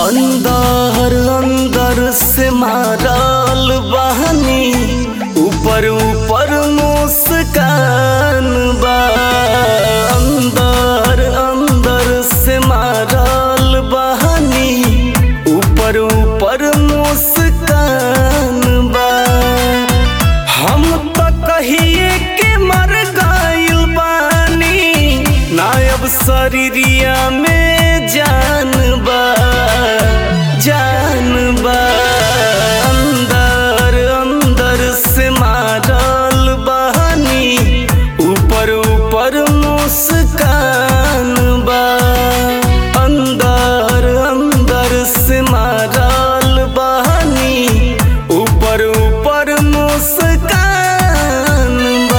अंदर अंदर से मारल बहनी ऊपर ऊपर मुस्कान बा अंदर अंदर से मारल बहनी ऊपर ऊपर मुस्कान बा हम तो कहिए के मर गइल बानी नायब शरीरिया में जान बा जान बा अंदर अंदर से मारल बहनी ऊपर ऊपर मुस्कान बा अंदर अंदर से मारल बहनी ऊपर ऊपर मुस्कान बा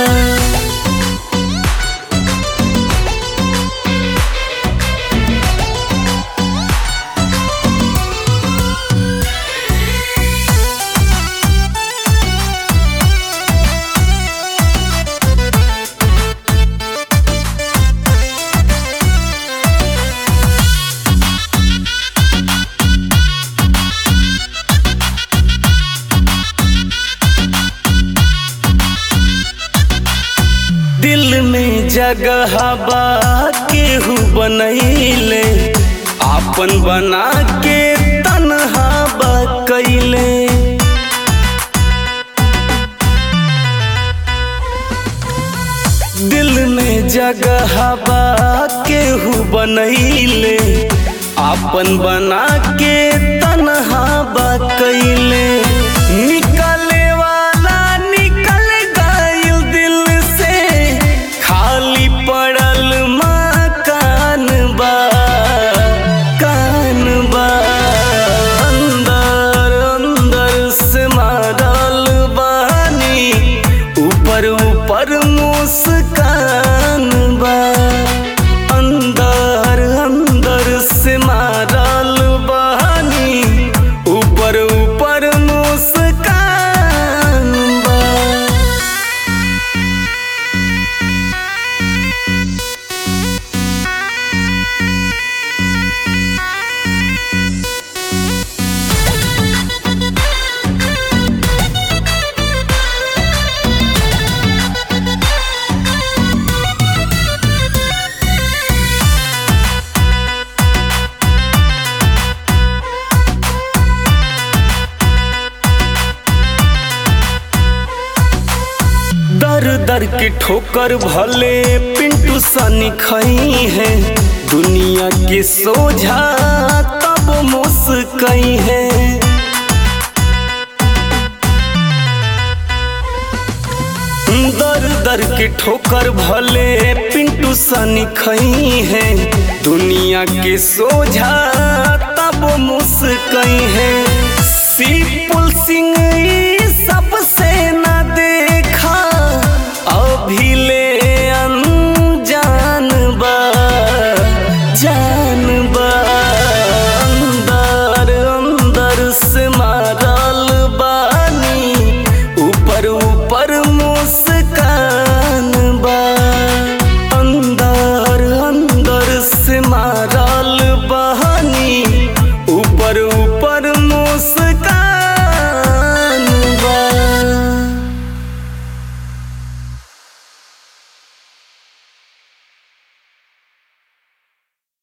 दिल में जगह बा केहू बनैले आपन बना के तनहा बा कैले दिल में जगह बा केहू बनैले आपन बना के तनहा बा कैले निकले वाला निकल गइल दिल से खाली पड़ल मकान बा कान बा अंदर अंदर से मारल बानी ऊपर ऊपर मुस्कान बा अंदर अंदर से मारल बहानी ऊपर ऊपर मुस्कान बा दर दर के ठोकर भले पिंटू सनी खई है दुनिया के सोझा तब मुस्कई है दर दर के ठोकर भले पिंटू सनी खई है दुनिया के सोझा तब मुस्कई है सिपुल सिंह